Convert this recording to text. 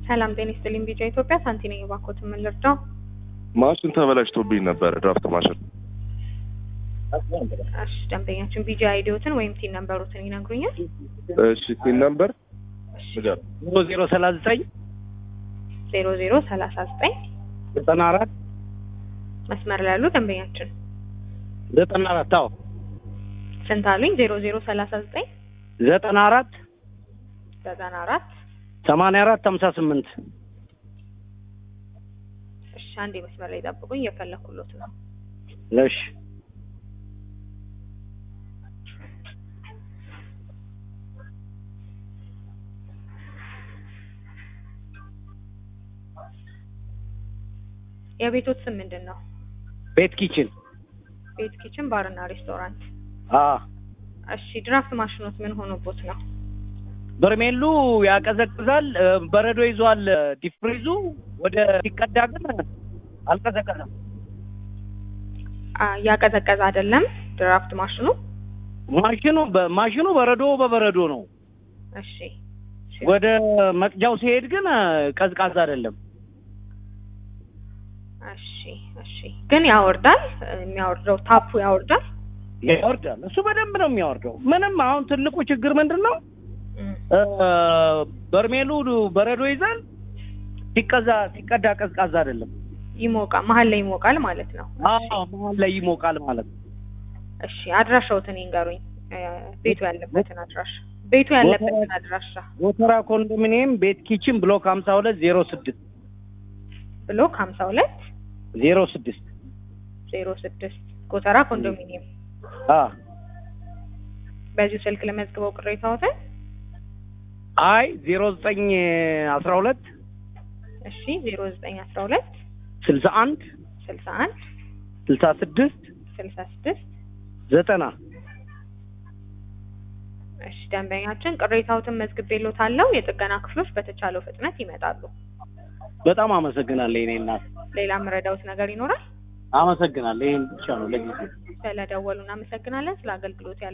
ሰላም ጤና ይስጥልኝ። ቢጫ ኢትዮጵያ ሳንቲ ነኝ። እባክዎት ምን ልርዳው? ማሽን ተበላሽቶብኝ ነበር፣ ድራፍት ማሽን። እሺ ደንበኛችን ቢጂ አይዲዎትን ወይም ቲን ነምበሩትን ይነግሩኛል? እሺ ቲን ነምበር ንገር። ዜሮ ዜሮ ሰላሳ ዘጠኝ ዜሮ ዜሮ ሰላሳ ዘጠኝ ዘጠና አራት መስመር ላይ ያሉ ደንበኛችን ዘጠና አራት አዎ ስንት አሉኝ? ዜሮ ዜሮ ሰላሳ ዘጠኝ ዘጠና አራት ዘጠና አራት ሰማንያ አራት ሀምሳ ስምንት እሺ አንዴ መስመር ላይ ጠብቁኝ፣ እየፈለኩሎት ነው። እሺ የቤቶት ስም ምንድን ነው? ቤት ኪችን ቤት ኪችን ባርና ሬስቶራንት። አ እሺ ድራፍት ማሽኖት ምን ሆኖቦት ነው? በርሜሉ ያቀዘቅዛል፣ እ፣ በረዶ ይዟል። ዲፍሪዙ ወደ ሲቀዳ ግን አልቀዘቀዘም። አ እያቀዘቀዘ አይደለም ድራፍት ማሽኑ። ማሽኑ በማሽኑ በረዶ በበረዶ ነው። እሺ እሺ። ወደ መቅጃው ሲሄድ ግን እ፣ ቀዝቃዛ አይደለም። እሺ እሺ። ግን ያወርዳል፣ የሚያወርደው ታፑ ያወርዳል። ያወርዳል። እሱ በደንብ ነው የሚያወርደው። ምንም አሁን ትልቁ ችግር ምንድን ነው? እም፣ እ፣ በርሜሉ በረዶ ይዛል። ሲቀዛ ሲቀዳ ቀዝቃዛ አይደለም። ይሞቃል፣ መሀል ላይ ይሞቃል ማለት ነው። አዎ መሀል ላይ ይሞቃል ማለት ነው። እሺ አድራሻውትን ይንገሩኝ፣ እ፣ ቤቱ ያለበትን አድራሻ ቤቱ ያለበትን አድራሻ ጎተራ ኮንዶሚኒየም ቤት ኪችን ብሎክ ሀምሳ ሁለት ዜሮ ስድስት ብሎክ ሀምሳ ሁለት ዜሮ ስድስት ዜሮ ስድስት ጎተራ ኮንዶሚኒየም። አ በዚሁ ስልክ ለመዝግበው ቅሬታዎትን። አይ ዜሮ ዘጠኝ አስራ ሁለት እሺ ዜሮ ዘጠኝ አስራ ሁለት ስልሳ አንድ ስልሳ አንድ ስልሳ ስድስት ስልሳ ስድስት ዘጠና እሺ ደንበኛችን ቅሬታዎትን መዝግቤልዎታለሁ። የጥገና ክፍሎች በተቻለው ፍጥነት ይመጣሉ። በጣም አመሰግናለሁ የኔ እናት ሌላ የምረዳዎት ነገር ይኖራል? አመሰግናለሁ ይሄን ብቻ ነው ለጊዜው ስለደወሉ እናመሰግናለን። ስለ አገልግሎት ያለ